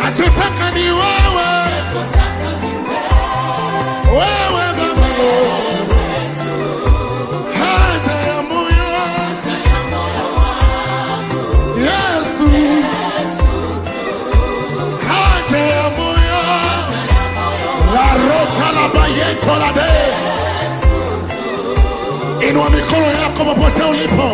nachotaka ni wewe, wewe Baba, haja ya moyo Yesu, haja ya moyo la rota la bayeto la de. Inua mikono yako popote ulipo,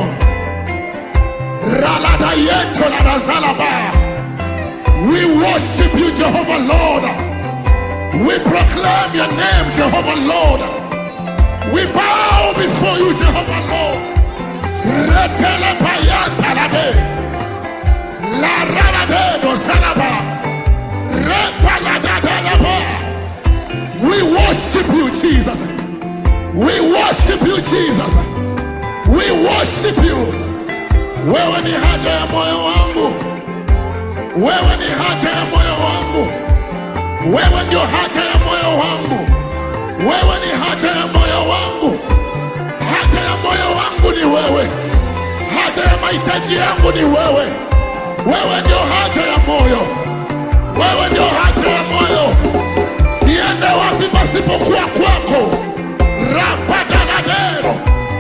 ralada yeto la razalaba. We worship you, Jehovah Lord. We proclaim your name, Jehovah Lord. We bow before you, Jehovah Lord. Retele payanta la de. La rana de do salaba. Repa la da de la ba. We worship you, Jesus. We worship you, Jesus. We worship you. Wewe ni haja ya moyo wangu. Wewe ni haja ya moyo wangu. Wewe ndio haja ya moyo wangu. Wewe ni haja ya moyo wangu. Haja ya moyo wangu ni wewe. Haja ya mahitaji yangu ni wewe. Wewe ndio haja ya moyo. Wewe ndio haja ya moyo. Niende wapi pasipokuwa kwako? Rapadanadero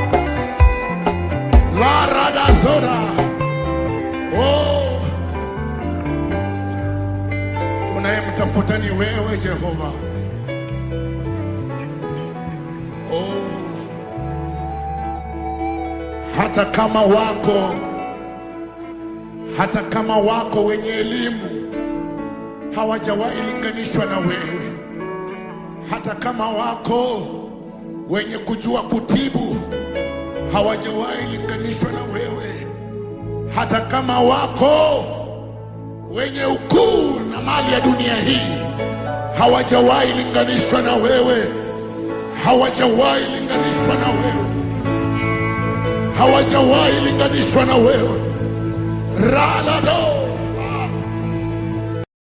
laradazora. Oh, tunayemtafuta ni wewe Jehova. Oh, hata kama wako hata kama wako wenye elimu hawajawahi linganishwa na wewe, hata kama wako wenye kujua kutibu hawajawahi linganishwa na wewe, hata kama wako wenye ukuu na mali ya dunia hii hawajawahi linganishwa na wewe, hawajawahi linganishwa na wewe, hawajawahi linganishwa na wewe. Ralado